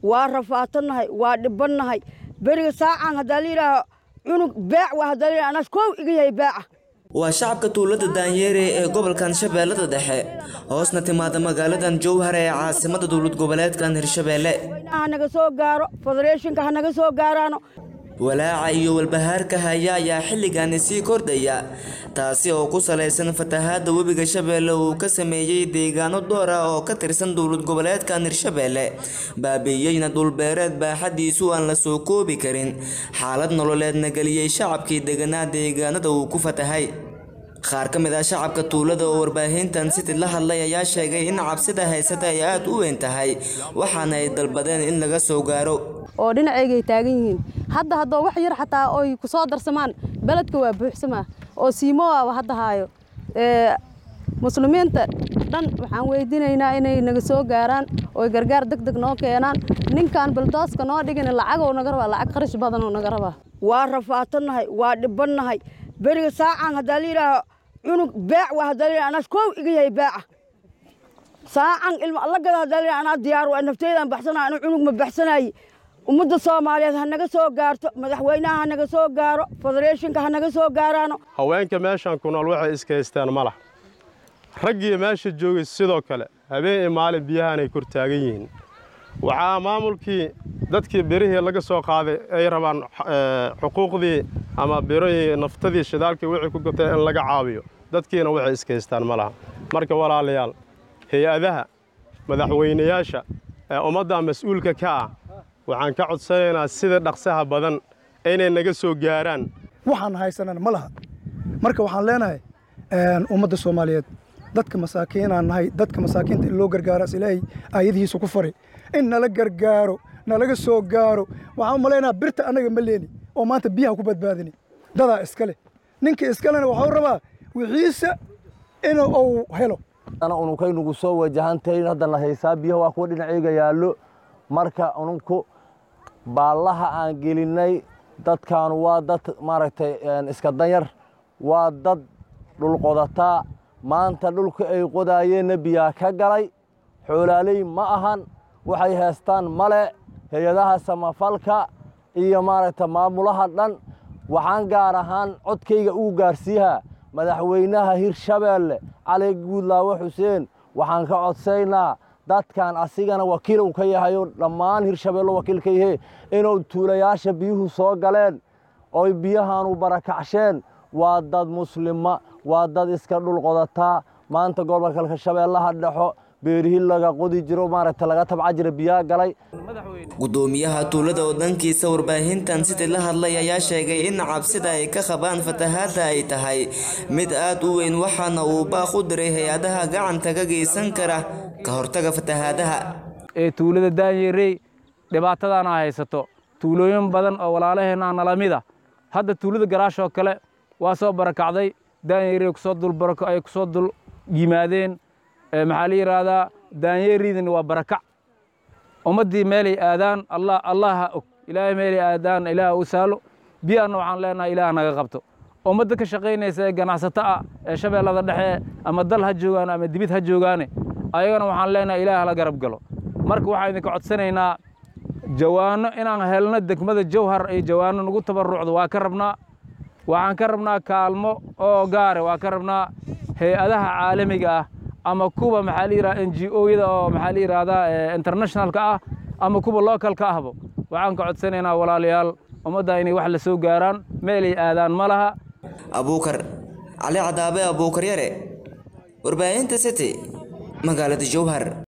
waa rafaatannahay waa dhibannahay beriga saacaan haddaa la yidhaaho cunug beec waa haddaa la yidhaha anaas koow iga yahay beeca waa shacabka tuulada daanyeere ee gobolkan shabeellada dhexe hoosna timaada magaaladan jowhar ee caasimada dowlad goboleedkan hirshabeelle ha naga soo gaaro federeeshinka ha naga soo gaaraano walaaca iyo walbahaarka haya ayaa xilligaani sii kordhaya taasi oo ku salaysan fatahaadda webiga shabeelle uu ka sameeyey deegaano door ah oo ka tirsan dowlad goboleedkan hirshabeelle baabi'iyeyna dhulbeereed baaxadiisu aan la soo koobi karin xaalad nololeedna geliyey shacabkii deganaa deegaanada uu ku fatahay qaar ka mid ah shacabka tuulada oo warbaahintan city la hadlay ayaa sheegay in cabsida haysata ay aada u weyn tahay waxaana ay dalbadeen in laga soo gaaro oo dhinaceygay taagan yihiin hadda haddoo wax yar xataa oy ku soo darsamaan beledka waa buuxsamaa oo siimowaaba hadda haayo muslimiinta dhan waxaan weydiinaynaa inay naga soo gaaraan oy gargaar deg deg noo keenaan ninkan baldooska noo dhigin lacagoo naga rabaa lacag qarash badanoo naga rabaa waa rafaatannahay waa dhibannahay beriga saacaan haddaa la yidhaaho cunug beec waa haddaa la yidhaha anaas koow iga yahay beeca saacan ilma alla gada haddaa la yidhaha anaa diyaar waa nafteydaan baxsanaya anu cunug ma baxsanaaye ummadda soomaaliyeed ha naga soo gaarto madaxweynaha ha naga soo gaaro federeeshinka ha naga soo gaaraano haweenka meeshan ku nool waxay iska haystaan ma lah raggii meesha joogay sidoo kale habeen iyo maalin biyahaanay kor taagan yihiin waxaa maamulkii dadkii birihii laga soo qaaday ay rabaan xuquuqdii ama birihii naftadii shidaalkii wixii ku gatay in laga caawiyo dadkiina waxay iska haystaan ma laha marka walaalayaal hay-adaha madaxweynayaasha ee ummadda mas-uulka ka ah waxaan ka codsanaynaa sida dhaqsaha badan inay naga soo gaaraan waxaan haysanan ma laha marka waxaan leenahay ummadda soomaaliyeed dadka masaakiinaan nahay dadka masaakiinta in loo gargaaraas ilaahay aayadihiisa ku fari in nala gargaaro nalaga soo gaaro waxaan u malaynaha birta annaga ma leeni oo maanta biyaha ku badbaadini dadaa iska leh ninka iskalena waxau rabaa wixiisa in uu helo unukaynugu soo wajahantayn haddana haysaa biyaha waa kuwa dhinaceyga yaallo marka ununku baallaha aan gelinnay dadkaanu waa dad maaragtay iska danyar waa dad dhulqodataa maanta dhulka ay qodaayeenna biyaa ka galay xoolaaley ma ahan waxay haystaan male hay-adaha samafalka iyo maaragta maamulaha dhan waxaan gaar ahaan codkayga ugu gaarsiiyaa madaxweynaha hirshabeelle cali guudlaawe xuseen waxaan ka codsaynaa dadkan asigana wakiil uu ka yahayo dhammaan hirshabeello wakiil ka yahe inuu tuulayaasha biyuhu soo galeen oy biyahaanu barakacsheen waa dad muslima waa dad iska dhulqodataa maanta gobolka shabeellaha dhexo beerihii laga qodi jiro maaragta laga tabca jira biyaa galay gudoomiyaha tuulada oo dhankiisa warbaahintan sidii la hadlay ayaa sheegay in cabsida ay ka qabaan fatahaadda ay tahay mid aad u weyn waxaana uu baaq u diray hay-adaha gacanta ka geysan kara ka hortaga fatahaadaha ee tuulada daanyerey dhibaatadaana haysato tuulooyin badan oo walaalaheenna nala mid a hadda tuulada garaashoo kale waa soo barakacday daanyerey kusoo dulbarako ay kusoo dul yimaadeen maxaa la yidhaahdaa daanyeriidina waa barakac ummaddii meelay aadaan allah allaha og ilaahay meelay aadaan ilaah u saalo biyaanna waxaan leenahay ilaah naga qabto ummadda ka shaqaynaysa ee ganacsato ah ee shabeellada dhexe ama dal ha joogaan ama dibid ha joogaane ayagana waxaan leenahay ilaah la garab galo marka waxaan idinka codsanaynaa jawaanno inaan helno degmada jawhar iyo jawaanno nagu tabarrucdo waa ka rabnaa waxaan ka rabnaa kaalmo oo gaare waa ka rabnaa hay-adaha caalamiga ah ama kuwa maxaa la yidhahda n g o-yada oo maxaa la yidhahdaa internationalka ah ama kuwa localka ahbo waxaan ka codsanaynaa walaalayaal ummadda inay wax la soo gaaraan meelay aadaan ma laha abuukar cali cadaabe abuukar yare warbaahinta city magaalada jowhar